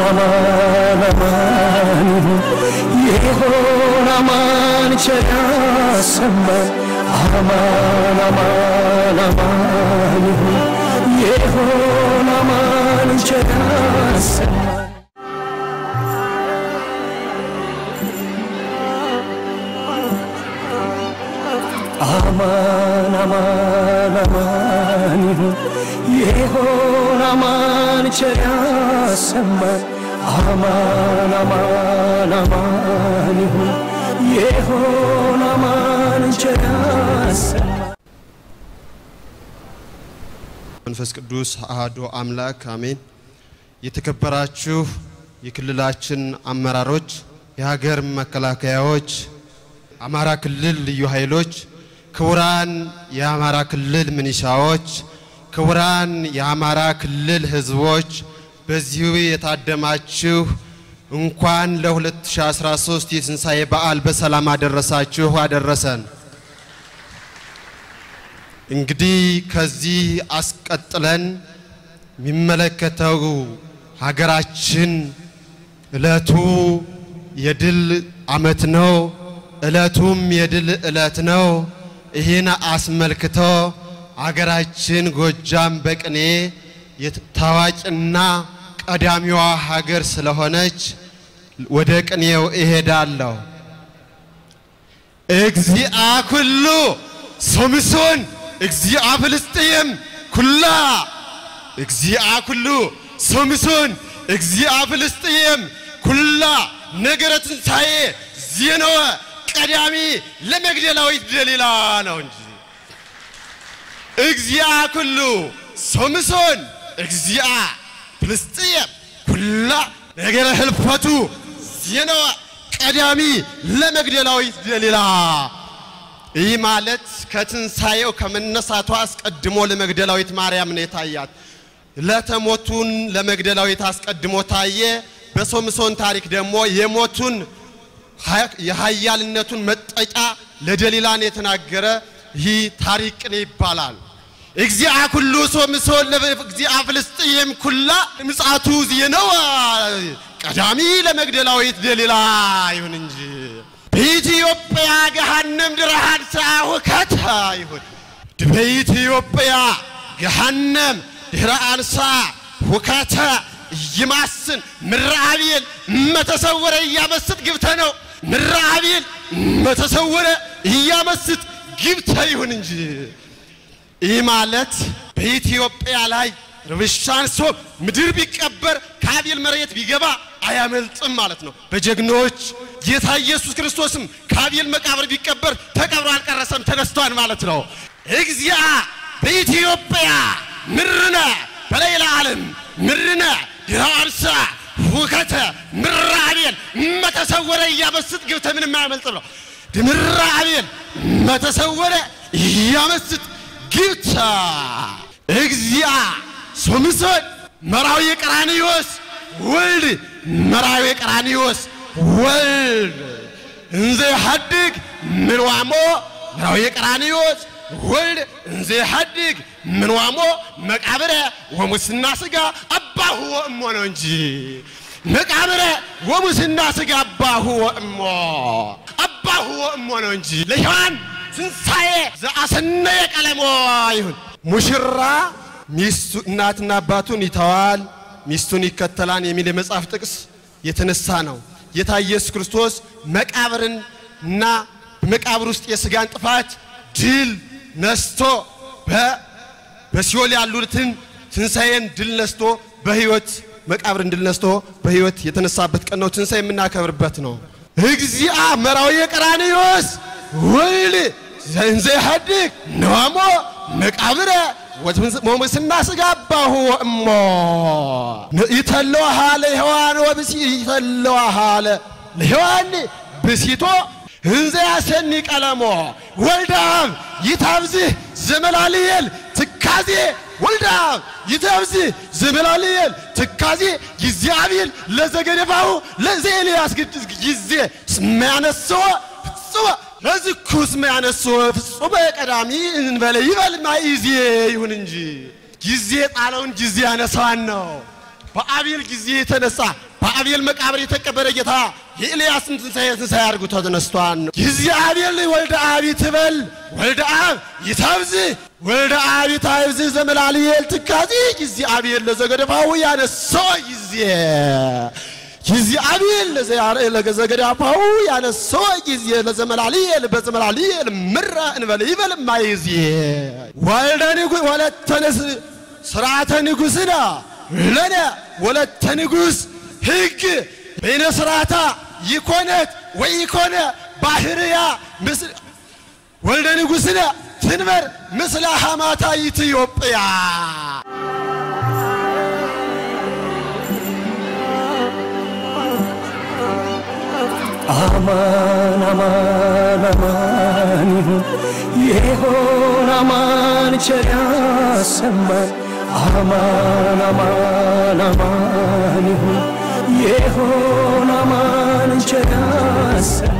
አማን አማን ይሁን ይሆን አማን ቸር ያሰማን አማን አማን አማን ይሁን ይሆን አማን ቸር ያሰማን አማን አማን አማን ይሁን ይሆን አማን ቸር ያሰማን አማን አማን አማን ይሁን ይሆን አማን ቸር ያሰማን መንፈስ ቅዱስ አሐዱ አምላክ አሜን። የተከበራችሁ የክልላችን አመራሮች፣ የሀገር መከላከያዎች፣ አማራ ክልል ልዩ ኃይሎች፣ ክቡራን የአማራ ክልል ምንሻዎች፣ ክቡራን የአማራ ክልል ህዝቦች፣ በዚሁ የታደማችሁ እንኳን ለ2013 የትንሣኤ በዓል በሰላም አደረሳችሁ አደረሰን። እንግዲህ ከዚህ አስቀጥለን የሚመለከተው ሀገራችን እለቱ የድል ዓመት ነው። እለቱም የድል እለት ነው። ይህን አስመልክቶ ሀገራችን ጎጃም በቅኔ ታዋቂና ቀዳሚዋ ሀገር ስለሆነች ወደ ቅኔው እሄዳለሁ። እግዚአ ኩሉ ሶምሶን እግዚአ ፍልስጥኤም ኩላ እግዚአ ኩሉ ሶምሶን እግዚአ ፍልስጥኤም ኩላ ነገረ ትንሣኤ ዜነወ ቀዳሚ ለመግደላዊት ደሊላ ነው እንጂ እግዚአ ኩሉ ሶምሶን እግዚአ ፍልስጥኤም ኩላ ነገረ ህልፈቱ ዜነወ ቀዳሚ ለመግደላዊት ደሊላ ይህ ማለት ከትንሣኤው ከመነሳቷ አስቀድሞ ለመግደላዊት ማርያም ነው የታያት። ለተሞቱን ለመግደላዊት አስቀድሞ ታየ። በሶምሶን ታሪክ ደግሞ የሞቱን የኃያልነቱን መጠጫ ለደሊላን የተናገረ ይህ ታሪክ ቅኔ ይባላል። እግዚአ ኩሉ ሶምሶን እግዚአ ፍልስጥኤም ኩላ ምጽአቱ ዜነው ቀዳሚ ለመግደላዊት ደሊላ ይሁን እንጂ በኢትዮጵያ ገሃነም ድረሃን ሳሁከት ይሁን በኢትዮጵያ ገሃነም ድህረ አንሳ ሁከተ ይማስን ምራአቤል መተሰወረ እያመስጥ ግብተ ነው ምራአቤል መተሰወረ እያመስጥ ግብተ ይሁን እንጂ ይህ ማለት በኢትዮጵያ ላይ ርብሻን ሶ ምድር ቢቀበር ከአቤል መሬት ቢገባ አያመልጥም ማለት ነው። በጀግኖች ጌታ ኢየሱስ ክርስቶስም ከአቤል መቃብር ቢቀበር ተቀብሮ አልቀረሰም፣ ተነስቷል ማለት ነው። እግዚአ በኢትዮጵያ ምርነ በሌላ ዓለም ምርነ ድራንሳ ሁከተ ምራቤል መተሰወረ እያመስጥ ግብተ ምንም አያመልጥም ነው። ምራቤል መተሰወረ እያመስጥ ግብተ እግዚአ ሶምሶን መራዊ ቀራንዮስ ወልድ መራዊ ቀራንዮስ ወልድ እንዘ ይሐድግ ምንዋሞ መራዊ ቀራንዮስ ወልድ እንዘ ይሐድግ ምንዋሞ መቃብረ ወሙስና ሥጋ አባሁ ወእሞ ነው እንጂ መቃብረ ወሙስና ሥጋ አባሁ ወእሞ አባሁ ወእሞ ነው እንጂ ለሔዋን ትንሣኤ ዘአሰነየ ቀለሞ ይሁን ሙሽራ ሚስቱ እናትና አባቱን ይተዋል፣ ሚስቱን ይከተላል የሚል የመጽሐፍ ጥቅስ የተነሳ ነው። ጌታ ኢየሱስ ክርስቶስ መቃብርን እና በመቃብር ውስጥ የስጋን ጥፋት ድል ነስቶ በሲኦል ያሉትን ትንሣኤን ድል ነስቶ በሕይወት መቃብርን ድል ነስቶ በሕይወት የተነሳበት ቀን ነው። ትንሣኤ የምናከብርበት ነው። እግዚአ መራዊ ቀራንዮስ ወይል ዘንዘ ይሐድግ ነዋሞ መቃብረ ወሙስና ሥጋ አባሁ ወእሞ ይተለዋሃ ለሔዋን ወብሲ ይተለዋሃ ለሔዋን ብሲቶ እንዘ ያሰኒ ቀለሞ ወልዳብ ይታብዝህ ዘመላልየል ትካዜ ወልዳብ ይታብዝህ ዘመላልየል ትካዜ ጊዜ አቢል ለዘገደፋሁ ለዘ ኤልያስ ጊዜ ስመያነስዎ ፍጽሞ ለዝኩስ መያነስዎ ፍጹመ ቀዳሚ እንበለ ይበል ማይዜ ይሁን እንጂ ጊዜ ጣለውን ጊዜ ያነሳዋን ነው። በአቤል ጊዜ የተነሳ በአቤል መቃብር የተቀበረ ጌታ የኤልያስን ትንሣኤ ትንሣኤ አድርጎ ተነስቷል። ጊዜ አቤል ወልደ አብ ይትበል ወልደ አብ ይታብዝ ወልደ አብ ይታብዝ ዘመላልየል ትካዚ ጊዜ አቤል ለዘገደፋው ያነሳው ጊዜ ጊዜ አቤል ለዘገደፋው ያነሳው ጊዜ ለዘመላልየል በዘመላልየል ምራ እንበል ይበል ማይዜ ወልደ ንጉሥ ወለተ ንስ ስርዓተ ንጉሥና ለነ ወለተ ንጉሥ ሕግ በይነ ስርዓታ ይኮነት ወይ ይኮነ ባህርያ ምስል ወልደ ንጉሥነ ትንበር ምስለ ሐማታ ኢትዮጵያ አማን አማን አማን ይሁን ይሆን አማን ቸር ያሰማን አማን አማን አማን ይሁን ይሆን አማን ቸር ያሰማን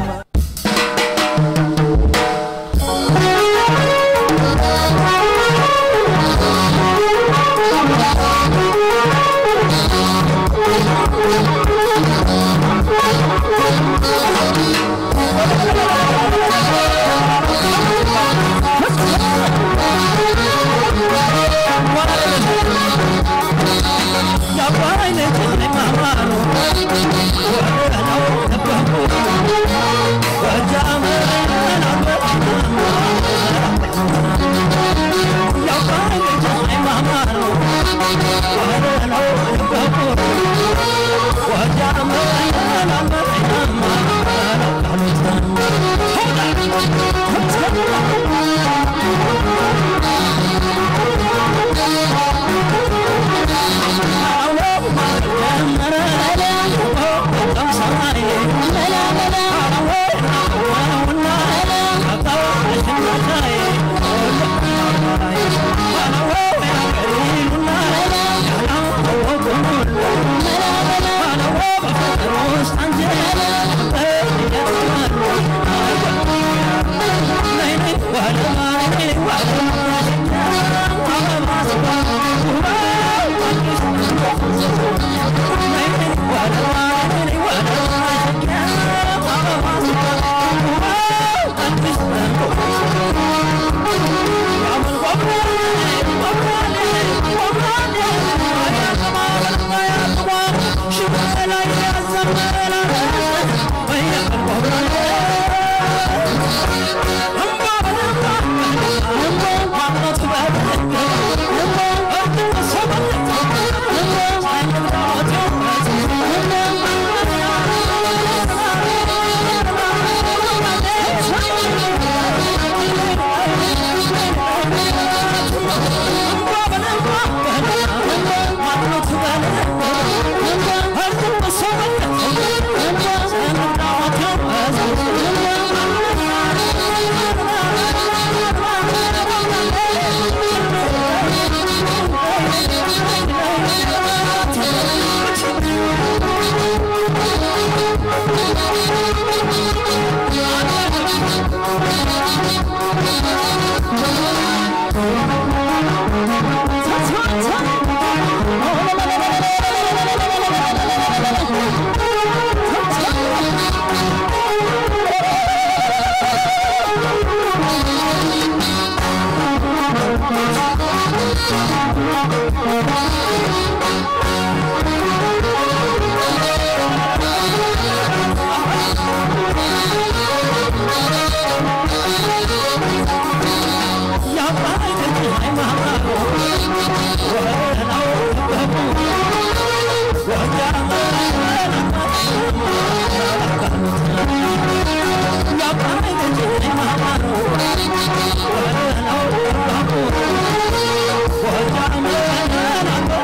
Yeah.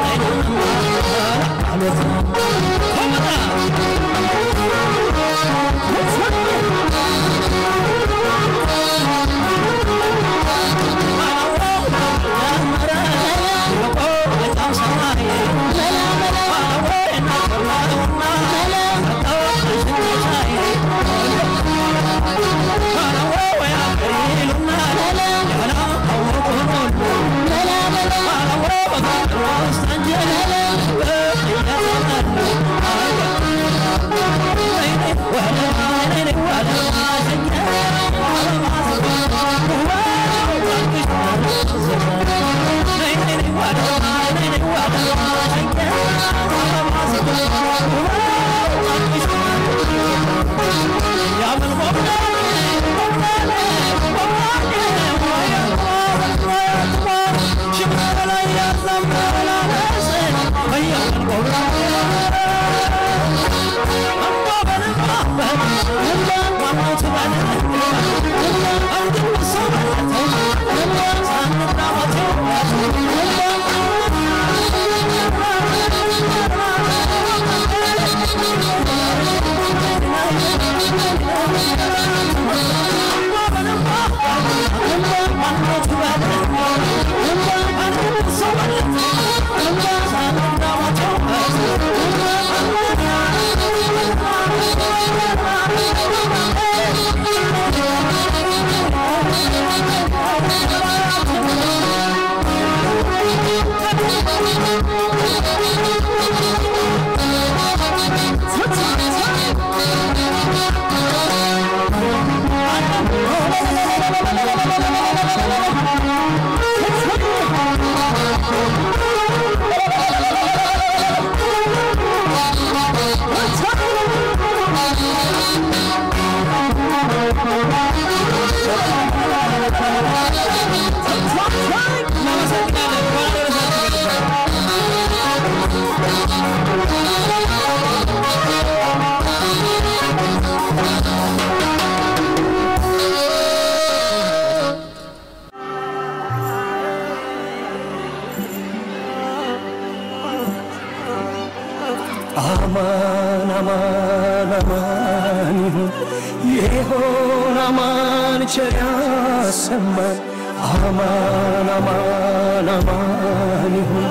አማን አማን አማን ይሁን ይሆን አማን ቸር ያሰማን አማን አማን አማን ይሁን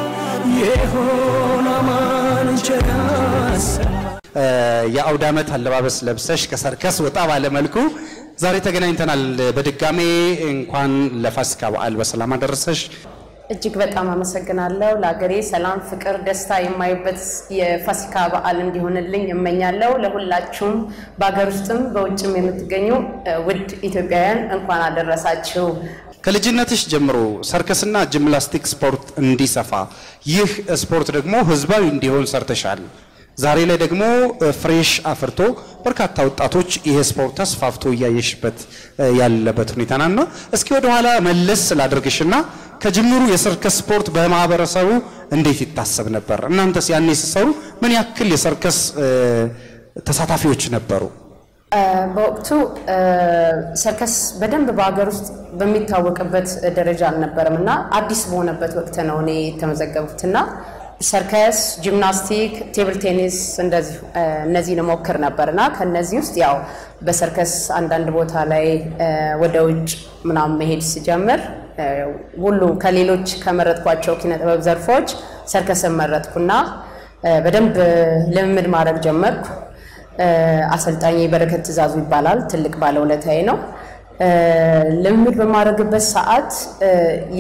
ይሆን አማን ቸር ያሰማን የአውደ ዓመት አለባበስ ለብሰሽ ከሰርከስ ወጣ ባለ መልኩ ዛሬ ተገናኝተናል። በድጋሜ እንኳን ለፋሲካ በዓል በሰላም አደረሰሽ። እጅግ በጣም አመሰግናለሁ። ለሀገሬ ሰላም፣ ፍቅር፣ ደስታ የማይበት የፋሲካ በዓል እንዲሆንልኝ እመኛለሁ። ለሁላችሁም በሀገር ውስጥም በውጭም የምትገኙ እ፣ ውድ ኢትዮጵያውያን እንኳን አደረሳችሁ። ከልጅነትሽ ጀምሮ ሰርከስና ጂምናስቲክ ስፖርት እንዲሰፋ ይህ ስፖርት ደግሞ ህዝባዊ እንዲሆን ሰርተሻል። ዛሬ ላይ ደግሞ እ፣ ፍሬሽ አፍርቶ በርካታ ወጣቶች ይሄ ስፖርት ተስፋፍቶ እያየሽበት እ፣ ያለበት ሁኔታ ናና እስኪ ወደኋላ መለስ ስላደርግሽና ከጅምሩ የሰርከስ ስፖርት በማህበረሰቡ እንዴት ይታሰብ ነበር? እናንተስ ያኔ ስትሰሩ ምን ያክል የሰርከስ እ፣ ተሳታፊዎች ነበሩ? እ፣ በወቅቱ እ፣ ሰርከስ በደንብ በሀገር ውስጥ በሚታወቅበት ደረጃ አልነበረም እና አዲስ በሆነበት ወቅት ነው እኔ የተመዘገብኩት እና ሰርከስ፣ ጂምናስቲክ፣ ቴብል ቴኒስ እንደዚህ እ፣ እነዚህን እሞክር ነበር እና ከነዚህ ውስጥ ያው በሰርከስ አንዳንድ ቦታ ላይ እ፣ ወደ ውጭ ምናምን መሄድ ስጀምር እ፣ ሁሉ ከሌሎች ከመረጥኳቸው ኪነ ጥበብ ዘርፎች ሰርከስን መረጥኩና እ፣ በደንብ ልምምድ ማድረግ ጀመርኩ። እ፣ አሰልጣኝ በረከት ትእዛዙ ይባላል። ትልቅ ባለውለታዬ ነው። እ፣ ልምምድ በማድረግበት ሰዓት እ፣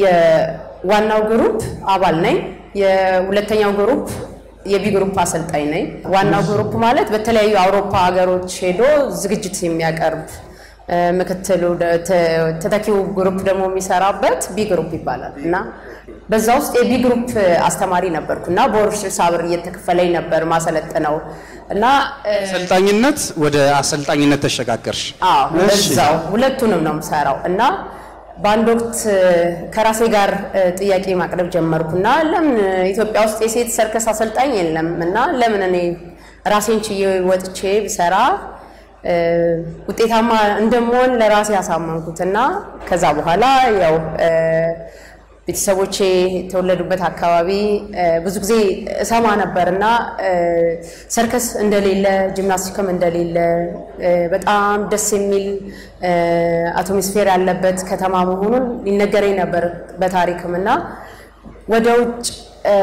የዋናው ግሩፕ አባል ነኝ። የሁለተኛው ግሩፕ የቢ ግሩፕ አሰልጣኝ ነኝ። ዋናው ግሩፕ ማለት በተለያዩ አውሮፓ ሀገሮች ሄዶ ዝግጅት የሚያቀርብ እ፣ ምክትሉ ደ- ተ- ተተኪው ግሩፕ ደግሞ የሚሰራበት ቢ ግሩፕ ይባላል እና በዛ ውስጥ የቢ ግሩፕ አስተማሪ ነበርኩ እና በወር ስልሳ ብር እየተከፈለኝ ነበር ማሰለጥነው እና እ፣ አሰልጣኝነት ወደ አሰልጣኝነት ተሸጋገርሽ። አዎ እሺ። በዛው ሁለቱንም ነው የምሰራው እና በአንድ ወቅት እ፣ ከራሴ ጋር እ፣ ጥያቄ ማቅረብ ጀመርኩና ለምን ኢትዮጵያ ውስጥ የሴት ሰርከስ አሰልጣኝ የለም እና ለምን እኔ ራሴን ችዬ ወጥቼ ብሰራ እ፣ ውጤታማ እንደምሆን ለራሴ ያሳመንኩትና ከዛ በኋላ ያው እ፣ ቤተሰቦቼ የተወለዱበት አካባቢ እ፣ ብዙ ጊዜ እሰማ ነበር እና እ፣ ሰርከስ እንደሌለ ጂምናስቲክም እንደሌለ እ፣ በጣም ደስ የሚል እ፣ አቶሞስፌር ያለበት ከተማ መሆኑን ይነገረኝ ነበር በታሪክም እና ወደ ውጭ እ፣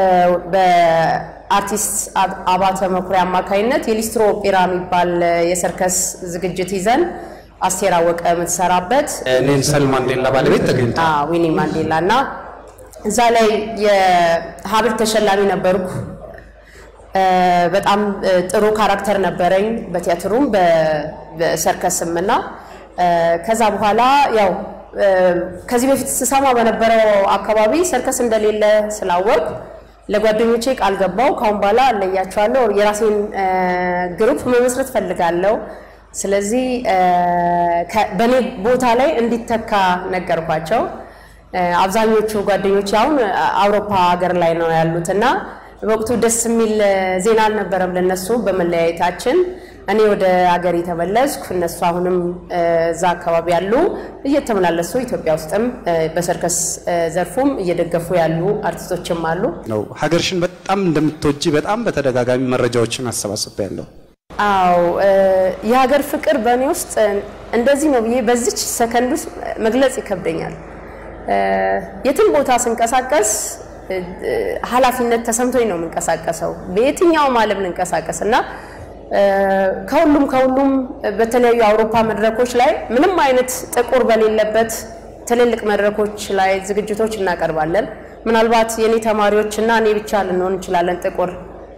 በአርቲስት አብ- አባተ መኩሪያ አማካኝነት የሊስትሮ ኦፔራ የሚባል እ፣ የሰርከስ ዝግጅት ይዘን አስቴር አወቀ የምትሰራበት ኔልሰን ማንዴላ ባለቤት ተገኝታ አዎ፣ ዊኒ ማንዴላ እና እዛ ላይ የሀብል ተሸላሚ ነበርኩ። እ፣ በጣም እ፣ ጥሩ ካራክተር ነበረኝ በቲያትሩም በ- በሰርከስም እና እ፣ ከዛ በኋላ ያው እ፣ ከዚህ በፊት ስሰማ በነበረው አካባቢ ሰርከስ እንደሌለ ስላወቅ ለጓደኞቼ ቃል ገባው። ካሁን በኋላ እለያቸዋለሁ፣ የራሴን እ፣ ግሩፕ መመስረት ፈልጋለሁ። ስለዚህ እ፣ ከ- በእኔ ቦታ ላይ እንዲተካ ነገርኳቸው። እ፣ አብዛኞቹ ጓደኞች አሁን አውሮፓ ሀገር ላይ ነው ያሉት እና በወቅቱ ደስ የሚል እ፣ ዜና አልነበረም ለነሱ በመለያየታችን። እኔ ወደ ሀገር የተመለስኩ እነሱ አሁንም እ፣ እዛ አካባቢ ያሉ እየተመላለሱ ኢትዮጵያ ውስጥም እ፣ በሰርከስ እ፣ ዘርፉም እየደገፉ ያሉ አርቲስቶችም አሉ። ነው ሀገርሽን በጣም እንደምትወጂ በጣም በተደጋጋሚ መረጃዎችን አሰባስቤያለሁ። አዎ እ፣ የሀገር ፍቅር በእኔ ውስጥ እ፣ እንደዚህ ነው ብዬ በዚች ሰከንድ ውስጥ መግለጽ ይከብደኛል። እ፣ የትም ቦታ ስንቀሳቀስ እ፣ እ፣ ኃላፊነት ተሰምቶኝ ነው የምንቀሳቀሰው በየትኛውም ዓለም ልንቀሳቀስ እና እ፣ ከሁሉም ከሁሉም በተለያዩ የአውሮፓ መድረኮች ላይ ምንም አይነት ጥቁር በሌለበት ትልልቅ መድረኮች ላይ ዝግጅቶች እናቀርባለን። ምናልባት የኔ ተማሪዎች እና እኔ ብቻ ልንሆን እንችላለን ጥቁር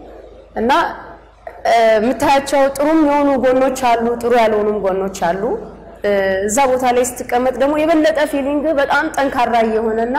እና እ፣ የምታያቸው ጥሩም የሆኑ ጎኖች አሉ፣ ጥሩ ያልሆኑም ጎኖች አሉ። እ፣ እዛ ቦታ ላይ ስትቀመጥ ደግሞ የበለጠ ፊሊንግ በጣም ጠንካራ እየሆነና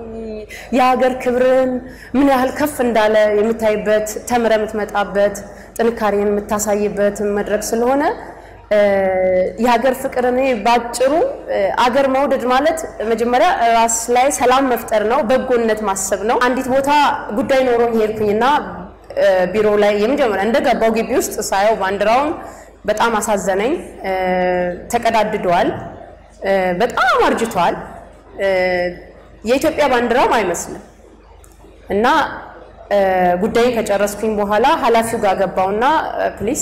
የሀገር ክብርን ምን ያህል ከፍ እንዳለ የምታይበት ተምረ የምትመጣበት ጥንካሬን የምታሳይበት መድረክ ስለሆነ እ፣ የሀገር ፍቅር እኔ ባጭሩ እ፣ አገር መውደድ ማለት መጀመሪያ ራስ ላይ ሰላም መፍጠር ነው፣ በጎነት ማሰብ ነው። አንዲት ቦታ ጉዳይ ኖሮኝ ሄድኩኝና እ፣ ቢሮ ላይ የመጀመሪያ እንደገባው ግቢ ውስጥ ሳየው ባንዲራውን በጣም አሳዘነኝ። እ፣ ተቀዳድደዋል፣ እ፣ በጣም አርጅቷል። እ፣ የኢትዮጵያ ባንዲራም አይመስልም እና እ፣ ጉዳይን ከጨረስኩኝ በኋላ ኃላፊው ጋር ገባውና ፕሊስ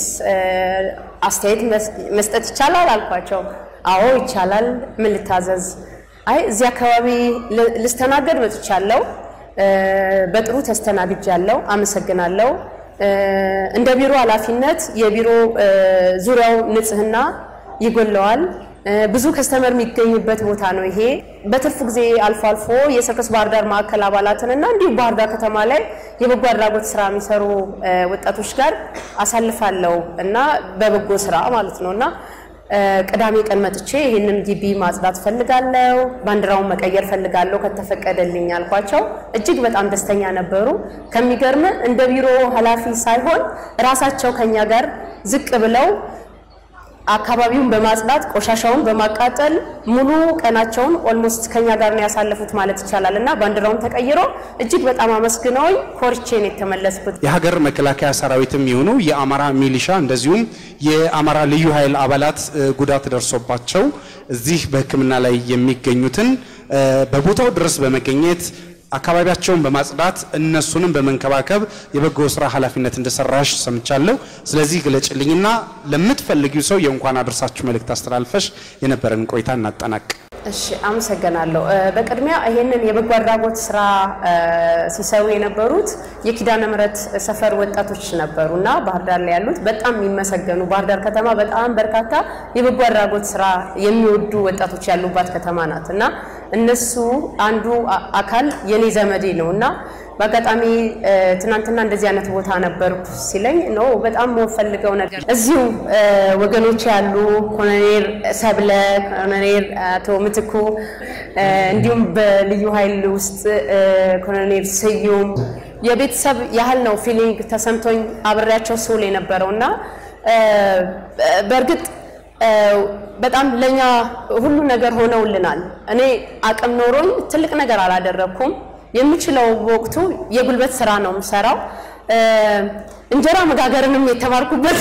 አስተያየት መስ- መስጠት ይቻላል አልኳቸው። አዎ ይቻላል፣ ምን ልታዘዝ? አይ እዚህ አካባቢ ል- ልስተናገድ መጥቻለሁ፣ እ፣ በጥሩ ተስተናግጃለሁ፣ አመሰግናለሁ። እ፣ እንደ ቢሮ ኃላፊነት የቢሮ እ፣ ዙሪያው ንጽህና ይጎለዋል። እ፣ ብዙ ከስተመር የሚገኝበት ቦታ ነው ይሄ። በትርፍ ጊዜ አልፎ አልፎ የሰርከስ ባህር ዳር ማዕከል አባላትን እና እንዲሁም ባህር ዳር ከተማ ላይ የበጎ አድራጎት ስራ የሚሰሩ እ፣ ወጣቶች ጋር አሳልፋለሁ እና በበጎ ስራ ማለት ነው እና እ፣ ቅዳሜ ቀን መጥቼ ይህንን ግቢ ማጽዳት ፈልጋለሁ፣ ባንዲራውን መቀየር ፈልጋለሁ ከተፈቀደልኝ አልኳቸው። እጅግ በጣም ደስተኛ ነበሩ። ከሚገርም እንደ ቢሮ ኃላፊ ሳይሆን ራሳቸው ከኛ ጋር ዝቅ ብለው አካባቢውን በማጽዳት ቆሻሻውን በማቃጠል ሙሉ ቀናቸውን ኦልሞስት ከኛ ጋር ነው ያሳለፉት ማለት ይቻላል እና ባንዲራውን ተቀይሮ እጅግ በጣም አመስግነውኝ ኮርቼ ነው የተመለስኩት። የሀገር መከላከያ ሰራዊትም የሆኑ የአማራ ሚሊሻ እንደዚሁም የአማራ ልዩ ኃይል አባላት እ፣ ጉዳት ደርሶባቸው እዚህ በሕክምና ላይ የሚገኙትን እ፣ በቦታው ድረስ በመገኘት አካባቢያቸውን በማጽዳት እነሱንም በመንከባከብ የበጎ ስራ ኃላፊነት እንደሰራሽ ሰምቻለሁ። ስለዚህ ግለጭልኝና ለምትፈልጊው ሰው የእንኳን አድርሳችሁ መልእክት አስተላልፈሽ የነበረን ቆይታ እናጠናቅ። እሺ አመሰግናለሁ። እ፣ በቅድሚያ ይሄንን የበጎ አድራጎት ስራ እ፣ ሲሰሩ የነበሩት የኪዳነ ምሕረት ሰፈር ወጣቶች ነበሩ እና ባህር ዳር ላይ ያሉት በጣም የሚመሰገኑ ባህር ዳር ከተማ በጣም በርካታ የበጎ አድራጎት ስራ የሚወዱ ወጣቶች ያሉባት ከተማ ናት እና እነሱ አንዱ አ- አካል የኔ ዘመዴ ነው እና በአጋጣሚ እ፣ ትናንትና እንደዚህ አይነት ቦታ ነበርኩ ሲለኝ ነው በጣም የምፈልገው ነገር እዚሁ እ፣ ወገኖች ያሉ ኮሎኔል ሰብለ፣ ኮሎኔል አቶ ምትኩ እ፣ እንዲሁም በልዩ ኃይል ውስጥ እ፣ ኮሎኔል ስዩም የቤተሰብ ያህል ነው ፊሊንግ ተሰምቶኝ አብሬያቸው ስውል የነበረው እና እ፣ በእርግጥ እ፣ በጣም ለኛ ሁሉ ነገር ሆነውልናል። እኔ አቅም ኖሮኝ ትልቅ ነገር አላደረኩም። የምችለው በወቅቱ የጉልበት ስራ ነው የምሰራው። እ፣ እንጀራ መጋገርንም የተማርኩበት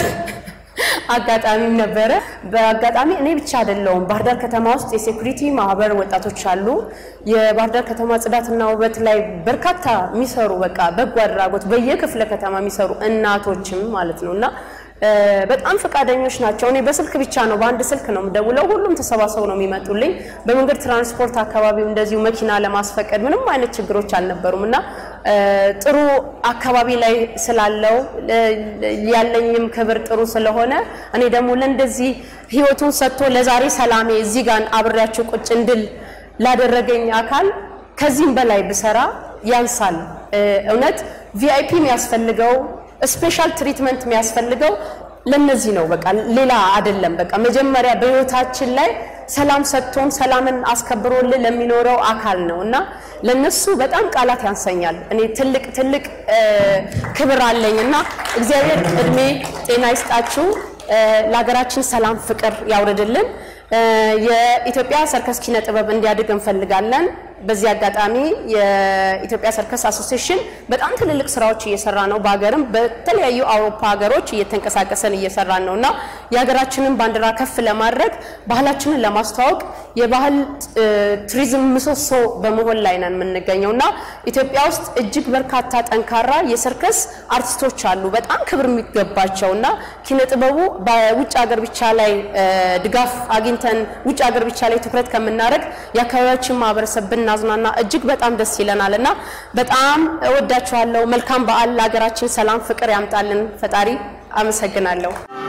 አጋጣሚም ነበረ። በአጋጣሚ እኔ ብቻ አይደለውም። ባህር ዳር ከተማ ውስጥ የሴኩሪቲ ማህበር ወጣቶች አሉ። የባህር ዳር ከተማ ጽዳትና ውበት ላይ በርካታ የሚሰሩ በቃ በጎ አድራጎት በየክፍለ ከተማ የሚሰሩ እናቶችም ማለት ነው እና እ፣ በጣም ፈቃደኞች ናቸው። እኔ በስልክ ብቻ ነው በአንድ ስልክ ነው የምደውለው። ሁሉም ተሰባስበው ነው የሚመጡልኝ። በመንገድ ትራንስፖርት አካባቢው እንደዚሁ መኪና ለማስፈቀድ ምንም አይነት ችግሮች አልነበሩም እና እ፣ ጥሩ አካባቢ ላይ ስላለው እ፣ ያለኝም ክብር ጥሩ ስለሆነ እኔ ደግሞ ለእንደዚህ ህይወቱን ሰጥቶ ለዛሬ ሰላሜ እዚህ ጋር አብሬያቸው ቁጭ እንድል ላደረገኝ አካል ከዚህም በላይ ብሰራ ያንሳል። እ፣ እውነት ቪአይፒ የሚያስፈልገው ስፔሻል ትሪትመንት የሚያስፈልገው ለነዚህ ነው። በቃ ሌላ አይደለም። በቃ መጀመሪያ በህይወታችን ላይ ሰላም ሰጥቶን ሰላምን አስከብሮልን ለሚኖረው አካል ነው እና ለነሱ በጣም ቃላት ያንሰኛል። እኔ ትልቅ ትልቅ እ፣ ክብር አለኝ እና እግዚአብሔር እድሜ ጤና ይስጣችሁ። እ፣ ለሀገራችን ሰላም ፍቅር ያውርድልን። እ፣ የኢትዮጵያ ሰርከስ ኪነ ጥበብ እንዲያድግ እንፈልጋለን። በዚህ አጋጣሚ የኢትዮጵያ ሰርከስ አሶሲዬሽን በጣም ትልልቅ ስራዎች እየሰራ ነው። በሀገርም በተለያዩ አውሮፓ ሀገሮች እየተንቀሳቀሰን እየሰራን ነው እና የሀገራችንን ባንዲራ ከፍ ለማድረግ ባህላችንን ለማስተዋወቅ የባህል እ፣ ቱሪዝም ምሰሶ በመሆን ላይ ነን የምንገኘው እና ኢትዮጵያ ውስጥ እጅግ በርካታ ጠንካራ የሰርከስ አርቲስቶች አሉ፣ በጣም ክብር የሚገባቸው እና ኪነ ጥበቡ በውጭ ሀገር ብቻ ላይ እ፣ ድጋፍ አግኝተን ውጭ ሀገር ብቻ ላይ ትኩረት ከምናደርግ የአካባቢያችን ማህበረሰብ ብናዝናና እጅግ በጣም ደስ ይለናል እና በጣም እወዳችኋለሁ። መልካም በዓል ለሀገራችን ሰላም፣ ፍቅር ያምጣልን ፈጣሪ። አመሰግናለሁ።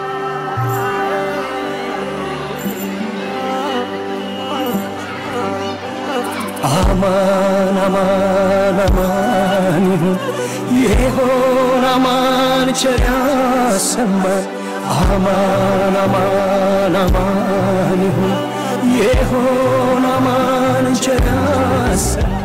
አማን አማን አማን ይሁን ይሆን አማን ቸር ያሰማን አማን አማን አማን ይሁን ይሆን አማን ቸር ያሰማን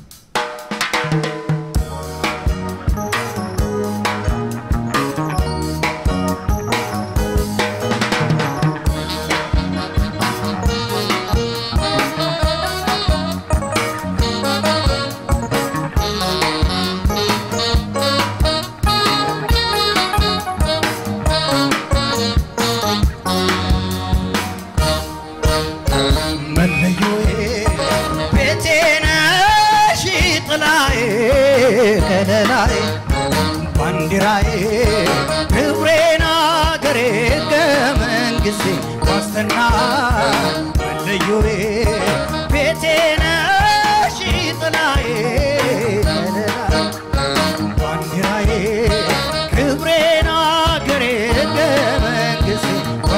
መለዮዬ ቤቴ ነሽ ጥላዬ ከለላዬ ባንዲራዬ ክብሬን አገሬ ሕገ መንግሥቴ ዋስትና መለዮዬ ቤቴ ነሽ ጥላዬ ከለላዬ ባንዲራዬ ክብሬን አገሬ ሕገ መንግሥቴ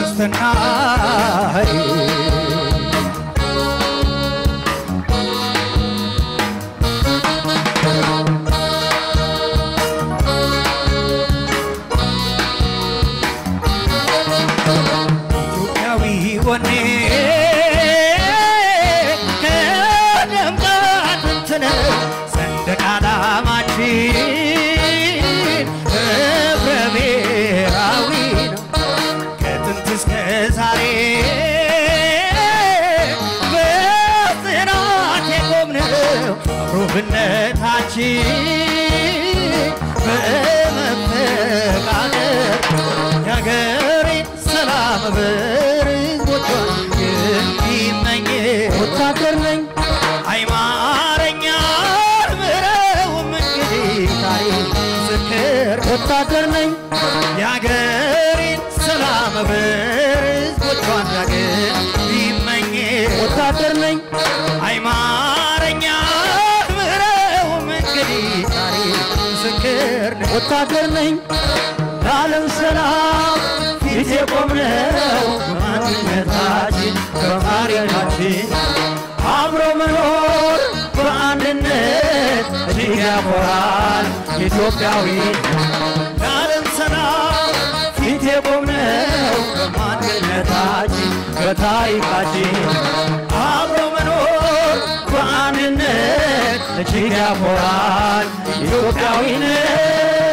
ዋስትናዬ ኢትዮጵያዊ ወኔ ከደም ከአጥንት ነው ሰንደቅ ዓላማችን ህብረ ብሔራዊ ነው ከጥንት እስከ ዛሬ በጽናት የቆምነው አብሮነታችን በመፈቃቀር የሀገሬን ሰላም በሕዝቦቿ የሚመኝ ወታደር ነኝ አይማረኛል ብለውም እንግዲህ ታሪክ ምስክር ወታደር ነኝ የሀገሬን ሰላም በሕዝቦቿን ዳግም ቢመኝ ወታደር ነኝ አይማረኛል ብለውም እንግዲህ ታሪክ ምስክር ነኝ ወታደር ነኝ ለዓለም ሰላም ፊት የቆምነው በማንነታችን በታሪካችን አብሮ መኖር በአንድነት እጅግ ያኮራል ኢትዮጵያዊ ለዓለም ሰላም ፊት የቆምነው በማንነታችን በታሪካችን አብሮ መኖር በአንድነት እጅግ ያኮራል ኢትዮጵያዊነት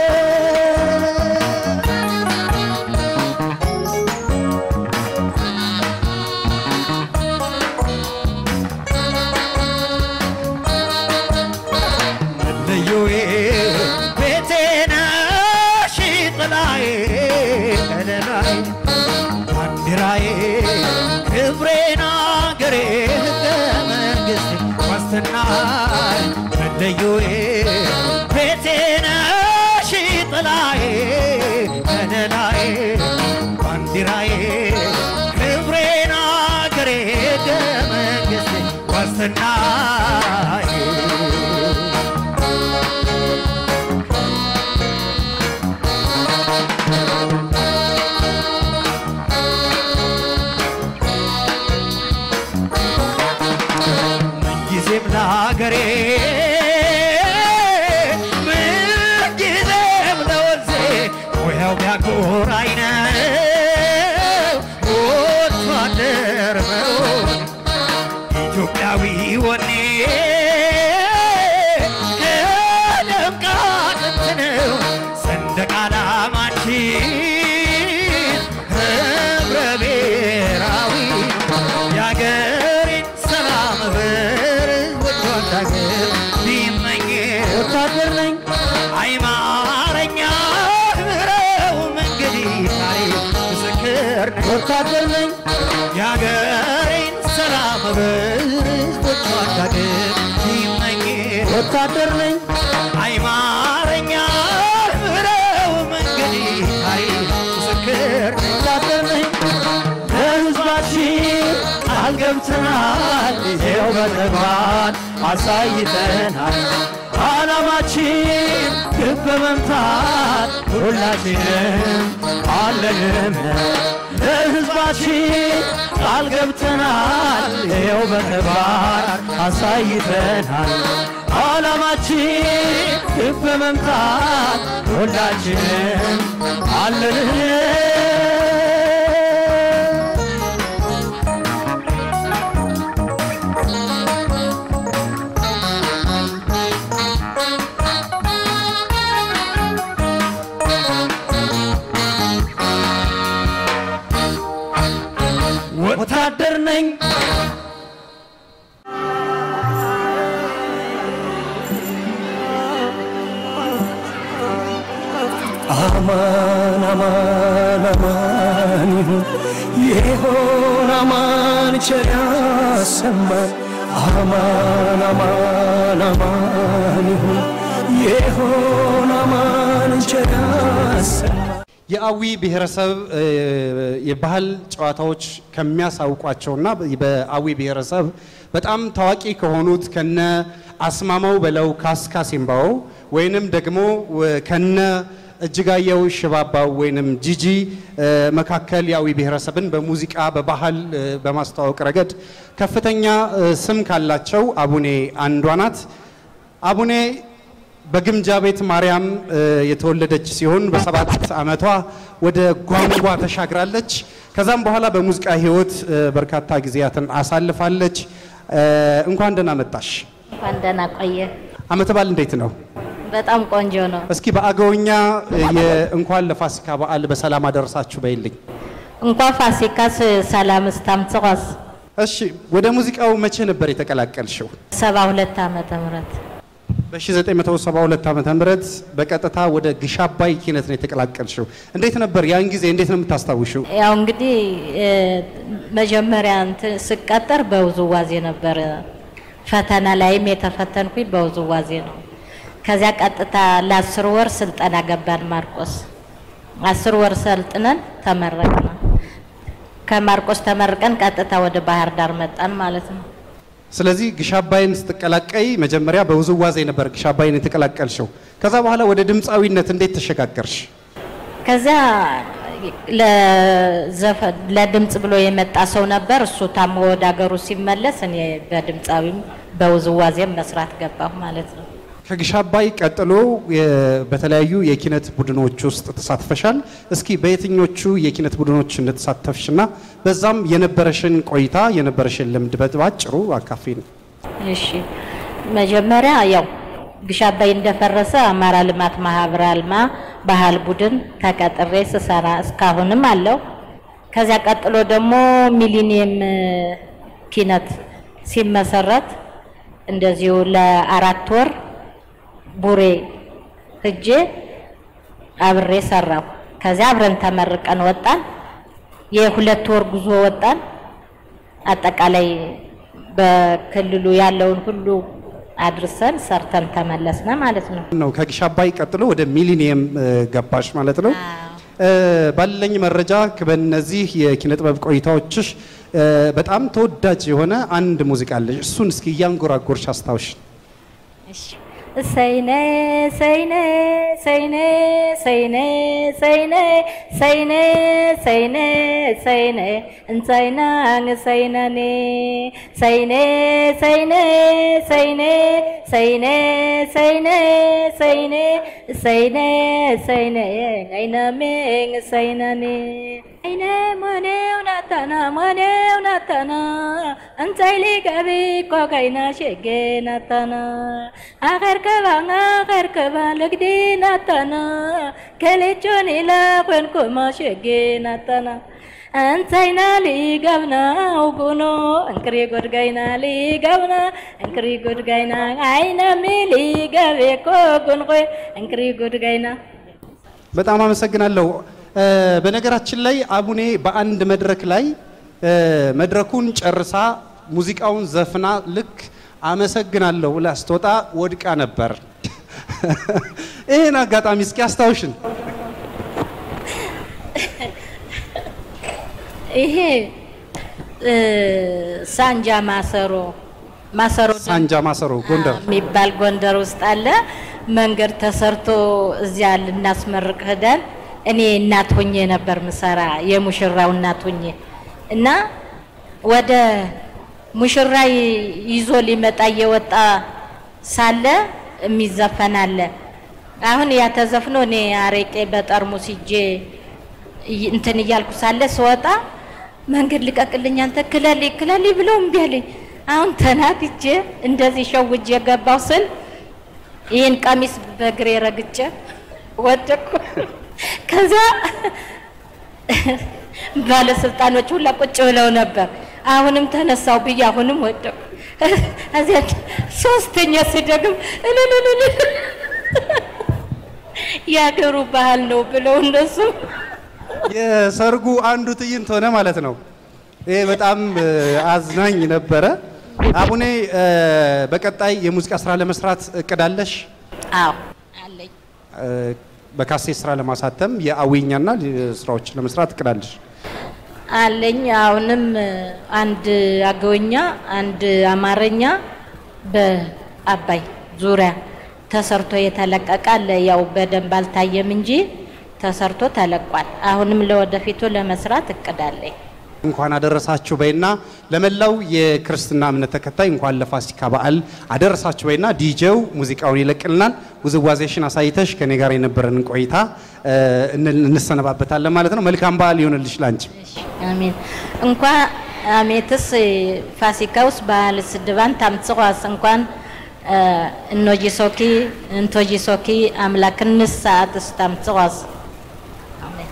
ልዩዬ ቤቴ ነሽ ጥላዬ ከለላዬ ባንዲራዬ ክብሬን አገሬ ሕገ መንግሥቴ ዋስትናዬ መለዮዬ ቤቴ ነሽ ጥላዬ ከለላዬ ባንዲራዬ ክብሬን አገሬ ሕገ መንግሥቴ ዋስትናዬ ምንጊዜም ለሀገሬ ምንጊዜም ለወንዜ ሙያው ቢያኮራኝ ነው ወታደር መሆን ኢትዮጵያዊ ወኔ ወታደር ነኝ አይማረኛ ብረው እንግዲህ ታሪክ ምስክር ነኝ ወታደር ነኝ የሀገሬን ሰላም በህዝቦቿ ዳግም ይመኝ ወታደር ነኝ አይማረኛ ብረው እንግዲህ ታሪክ ምስክር ነኝ ወታደር ነኝ ለህዝባችን ቃል ገብተናል ይኸው በተግባር አሳይተናል ዓላማችን ግብ በመምታት ሁላችንም አለንም ለህዝባችን ቃል ገብተናል ይኸው በተግባር አሳይተናል ዓላማችን ግብ በመምታት ሁላችንም አለንም ወታደር ነኝ አማን አማን አማን ይሁን ይሆን አማን ቸር ያሰማን አማን አማን አማን ይሁን ይሆን አማን ቸር ያሰማን የአዊ ብሔረሰብ እ፣ የባህል ጨዋታዎች ከሚያሳውቋቸውና በአዊ ብሔረሰብ በጣም ታዋቂ ከሆኑት ከነ አስማማው በለው ካስካ ሲምባው ወይንም ደግሞ እ፣ ከነ እጅጋየው ሽባባው ወይንም ጂጂ እ፣ መካከል የአዊ ብሔረሰብን በሙዚቃ በባህል እ፣ በማስተዋወቅ ረገድ ከፍተኛ እ፣ ስም ካላቸው አቡኔ አንዷ ናት። አቡኔ በግምጃ ቤት ማርያም እ፣ የተወለደች ሲሆን በሰባት ዓመቷ ወደ ጓንጓ ተሻግራለች። ከዛም በኋላ በሙዚቃ ሕይወት እ፣ በርካታ ጊዜያትን አሳልፋለች። እ፣ እንኳን ደህና መጣሽ። እንኳን ደህና ቆየ። ዓመተ በዓል እንዴት ነው? በጣም ቆንጆ ነው። እስኪ በአገውኛ እ፣ የእንኳን ለፋሲካ በዓል በሰላም አደረሳችሁ በይልኝ። እንኳን ፋሲካስ ሰላም ስታምጽቆስ እሺ፣ ወደ ሙዚቃው መቼ ነበር የተቀላቀልሽው? ሰባ ሁለት ዓመተ ምህረት በ1972 ዓመተ ምህረት በቀጥታ ወደ ግሽ አባይ ኪነት ነው የተቀላቀልሽው። እንዴት ነበር ያን ጊዜ? እንዴት ነው የምታስታውሽው? ያው እንግዲህ እ፣ መጀመሪያ እንትን ስቀጠር በውዝዋዜ ነበር። ፈተና ላይም የተፈተንኩኝ በውዝዋዜ ነው። ከዚያ ቀጥታ ለአስር ወር ስልጠና ገባን ማርቆስ። አስር ወር ሰልጥነን ተመረቅን። ከማርቆስ ተመርቀን ቀጥታ ወደ ባህር ዳር መጣን ማለት ነው። ስለዚህ ግሽ አባይን ስትቀላቀይ መጀመሪያ በውዝዋዜ ነበር ግሽ አባይን የተቀላቀልሽው። ከዛ በኋላ ወደ ድምፃዊነት እንዴት ተሸጋገርሽ? ከዚያ ለዘፈን ለድምፅ ብሎ የመጣ ሰው ነበር። እሱ ታሞ ወደ ሀገሩ ሲመለስ እኔ በድምፃዊም በውዝዋዜም መስራት ገባሁ ማለት ነው። ከግሽ አባይ ቀጥሎ የ- በተለያዩ የኪነት ቡድኖች ውስጥ ተሳትፈሻል። እስኪ በየትኞቹ የኪነት ቡድኖች እንደተሳተፍሽና በዛም የነበረሽን ቆይታ የነበረሽን ልምድ በአጭሩ አካፊን። እሺ መጀመሪያ ያው ግሽ አባይ እንደፈረሰ አማራ ልማት ማህበር አልማ ባህል ቡድን ተቀጥሬ ስሰራ እስካሁንም አለው። ከዚያ ቀጥሎ ደግሞ ሚሊኒየም እ፣ ኪነት ሲመሰረት እንደዚሁ ለአራት ወር ቡሬ ሂጄ አብሬ ሰራሁ። ከዚያ አብረን ተመርቀን ወጣን። የሁለት ወር ጉዞ ወጣን። አጠቃላይ በክልሉ ያለውን ሁሉ አድርሰን ሰርተን ተመለስነ ማለት ነው። ነው ከግሽ አባይ ቀጥሎ ወደ ሚሊኒየም እ፣ ገባሽ ማለት ነው። እ፣ ባለኝ መረጃ በእነዚህ የኪነ ጥበብ ቆይታዎችሽ እ፣ በጣም ተወዳጅ የሆነ አንድ ሙዚቃ አለሽ። እሱን እስኪ እያንጎራጎርሽ አስታውሽ። ሰይነ ሰይነ ሰይነ ሰይነ ሰይነ ሰይነ ሰይነ ሰይነ እንሰይና ሰይነኔ ሰይነ ሰይነ ሰይነ ሰይነ ሰይነ ሰይነ ሰይነ ሰይነ አይነሜን ሰይነኔ አይነ ሞኔው ናታና ሞኔው ናታና እንሳይሊ ገቢ ቆቀይና ሸጌ ናታና አኸርከባ አኸርከባ ልግዲ ናታና ከሌቾን ኢላ ኮንኮማ ሸጌ ናታና እንተይና ሊገብናው ጉኖ እንክሪ ጎድጋይና ሊገብና እንክሪ ጎድጋይና አይነሚ ሊገቤኮ ጉንቆይ እንክሪ ጎድጋይና በጣም አመሰግናለሁ። እ፣ በነገራችን ላይ አቡኔ በአንድ መድረክ ላይ እ፣ መድረኩን ጨርሳ ሙዚቃውን ዘፍና ልክ አመሰግናለሁ ብላ ስትወጣ ወድቃ ነበር። ይህን አጋጣሚ እስኪ አስታውሽን። ይሄ እ፣ ሳንጃ ማሰሮ ማሰሮ ሳንጃ ማሰሮ ጎንደር የሚባል ጎንደር ውስጥ አለ። መንገድ ተሰርቶ እዚያ ልናስመርቅ ሄደን እኔ እናት ሆኜ ነበር ምሰራ የሙሽራው እናት ሆኜ እና ወደ ሙሽራ ይ- ይዞ ሊመጣ እየወጣ ሳለ የሚዘፈን አለ። አሁን ያ ተዘፍኖ እኔ አረቄ በጠርሙስ ይዤ እይ- እንትን እያልኩ ሳለ ስወጣ መንገድ ልቀቅልኝ አንተ ክለሌ ክለሌ ብለው እምቢ አለኝ። አሁን ተናድጄ እንደዚህ ሸውጄ ገባው ስል ይህን ቀሚስ በእግሬ ረግጬ ወደኩ። ከዛ ባለስልጣኖች ሁላ ቁጭ ብለው ነበር። አሁንም ተነሳው ብዬ አሁንም ወደኩ። እዚያ ሶስተኛ ስደግም እልልልል የሀገሩ ባህል ነው ብለው እነሱ የሰርጉ አንዱ ትዕይንት ሆነ ማለት ነው። ይሄ በጣም እ፣ አዝናኝ ነበረ። አቡኔ እ፣ በቀጣይ የሙዚቃ ስራ ለመስራት እቅድ አለሽ? አዎ አለኝ። እ፣ በካሴት ስራ ለማሳተም የአዊኛና ስራዎች ለመስራት እቅድ አለሽ? አለኝ አሁንም አንድ አገውኛ አንድ አማርኛ በአባይ ዙሪያ ተሰርቶ የተለቀቀ አለ። ያው በደንብ አልታየም እንጂ ተሰርቶ ተለቋል። አሁንም ለወደፊቱ ለመስራት እቅድ አለኝ። እንኳን አደረሳችሁ በይና ለመላው የክርስትና እምነት ተከታይ እንኳን ለፋሲካ በዓል አደረሳችሁ በይና ዲጄው ሙዚቃውን ይለቅልናል። ውዝዋዜሽን አሳይተሽ ከኔ ጋር የነበረን ቆይታ እ፣ እን- እንሰነባበታለን ማለት ነው። መልካም በዓል ይሆንልሽ ላንቺ። አሜን እንኳ አሜትስ ፋሲካውስ ባህልስ ድባን ታምጽዋስ እንኳን እ፣ እኖጂሶኪ እንቶጂሶኪ አምላክንስ ሰዓትስ ታምጽዋስ አሜን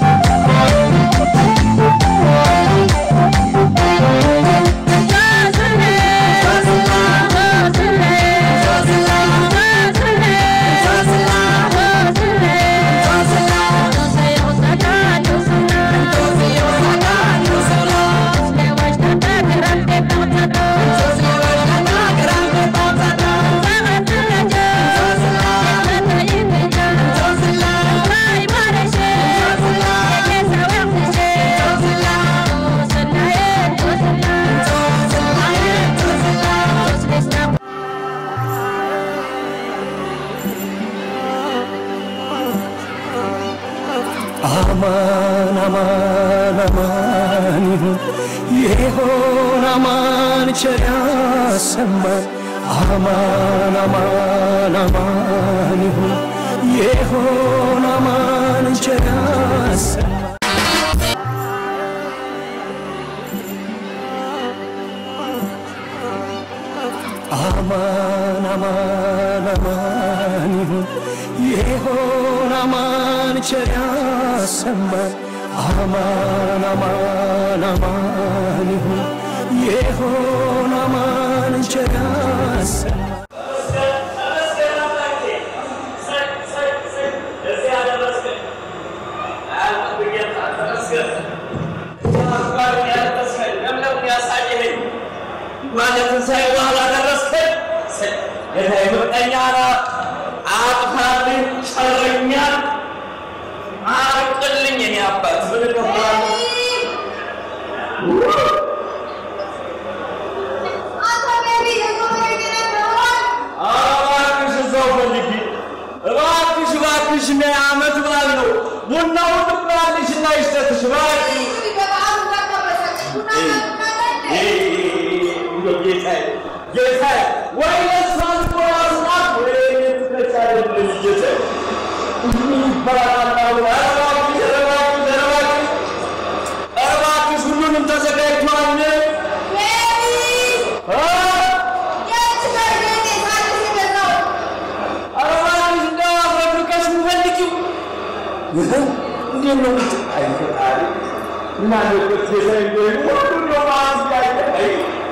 አማን አማን አማን ይሁን ይሆን አማን ቸር ያሰማን አማን አማን አማን ይሁን ይሆን አማን ቸር ያሰማን አማን አማን አማን ይሁን ይሆን አማን ቸር ያሰማን አማን አማን አማን ይሁን ይሆን አማን ቸር ያሰማን ትንሣኤ በኋላ ደረስከኝ። ጌታዬ ምቀኛ ነህ፣ አጥፋልኝ፣ ሸረኛል፣ አርቅልኝ። የኔ አባት ምን እከፍላለሁ? እባክሽ እዛው ፈልጊ፣ እባክሽ እባክሽ፣ ነይ ዓመት በዓል ነው። ቡናውን ትብላለሽ እና ይሽተትሽ እባክሽ። ጌታዬ ጌታዬ፣ ወይ ለእሷ ልትወራስናት ወይ እኔ ትከቻ አይደለሽ ጌታዬ። ይባላል ኧረ እባክሽ፣ ኧረ እባክሽ፣ ኧረ እባክሽ፣ ኧረ እባክሽ ሁሉንም ተዘጋጅቷል እ? ኧረ እባክሽ እንደው አፍረክርከሽ የምፈልጊው እንዴት ነው? አይ ፈጣሪ ምን አለበት ጌታዬ ሆይ ሁሉ ነው ማለት ያለ